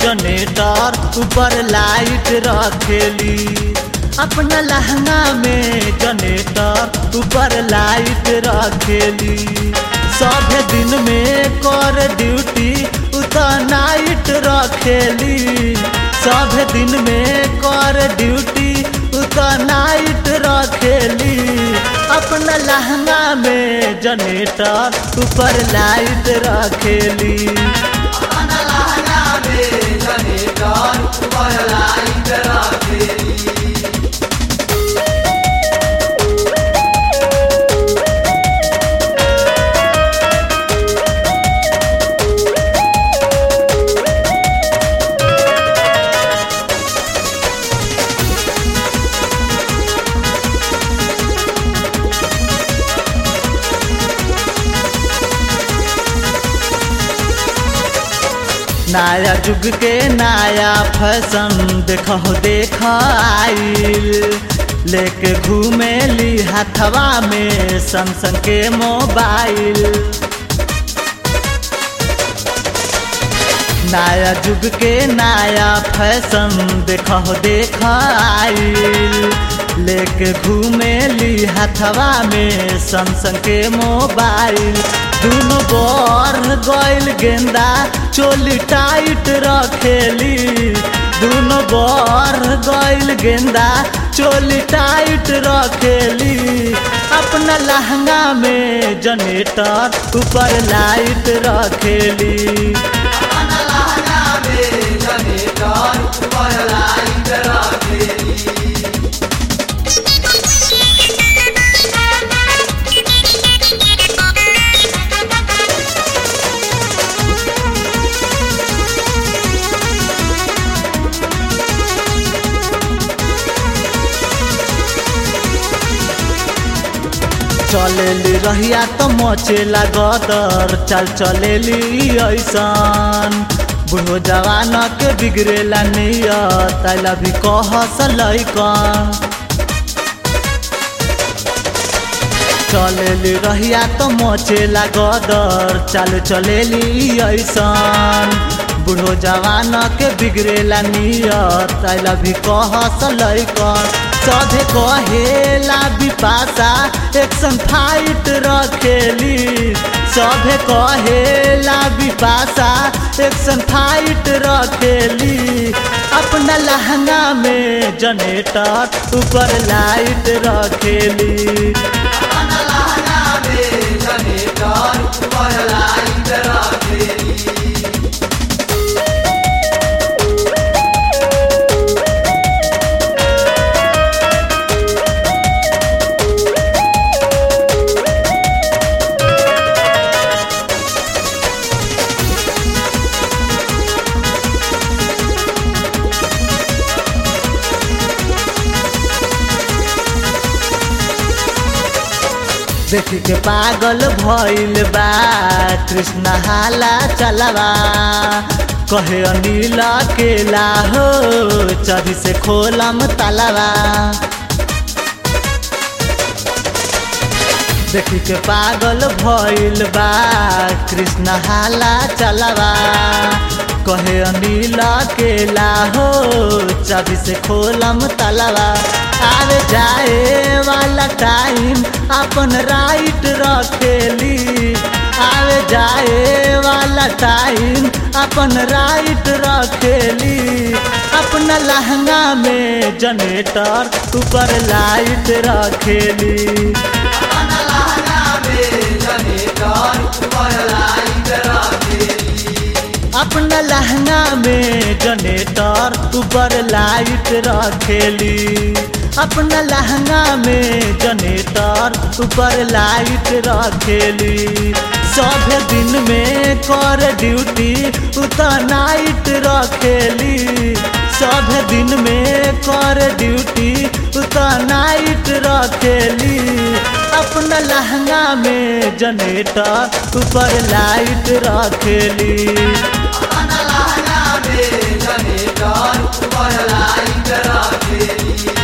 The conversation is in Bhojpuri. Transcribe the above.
जनरेटर ऊपर लाइट रखेली अपना लहंगा में जनरेटर ऊपर लाइट रखेली सब दिन में कर ड्यूटी उतर नाइट रखेली सब दिन में कर ड्यूटी उतर नाइट रखेली अपना लहंगा में जनरेटर ऊपर लाइट रखेली अपना लहंगा में जनरेटर ऊपर लाइट रखेली नया जुग के नया फैशन देखो देख आइल लेके घूमे ली हथवा में सैमसंग के मोबाइल नया जुग के नया फैशन देखो देख आइल लेके घूमे ली हथवा में सैमसंग के मोबाइल दोनों बर गइल गेंदा चोली टाइट रखेली दोनों बर गइल गेंदा चोली टाइट रखेली अपना लहंगा में जनरेटर ऊपर लाइट रखेली अपना लहंगा में जनरेटर ऊपर लाइट रखेली चलेली रहिया तो मचेला गदर चल चलेली ऐसन बुढ़ो जवान के बिगड़ेला नियत तैला भी कह लैकन चलेली रहिया तो मचेला गदर चल चलेली ऐसन बुढ़ो जवान के बिगड़ेला नियत तैला भी कह लैकन सधे कहेला बिपासा एक्शन फाइट रखेली सभे कहेला बिपासा एक्शन फाइट रखेली अपना लहंगा में जनरेटर ऊपर लाइट रखेली अपना लहंगा में जनरेटर ऊपर लाइट रखेली देख के पागल भइल बा कृष्ण हाला चलवा कहे अनिल केला हो चढ़ी से खोलम तलवा देख के पागल भइल बा कृष्ण हाला चलवा कहे अनिल केला हो चाबी से खोलम तलवा आवे जाए वाला टाइम अपन राइट रखेली आवे जाए वाला टाइम अपन राइट रखेली अपना लहंगा में जनरेटर ऊपर लाइट रखेली अपना लहंगा में जनरेटर ऊपर लाइट रखेली अपना लहंगा में जनरेटर ऊपर लाइट रखेली अपना लहंगा में जनरेटर ऊपर लाइट रखेली सब दिन में कर ड्यूटी उतर नाइट रखेली सब दिन में कर ड्यूटी उतर नाइट रखेली अपना लहंगा में जनरेटर ऊपर लाइट रखेली अपना लहंगा में जनरेटर ऊपर लाइट रखेली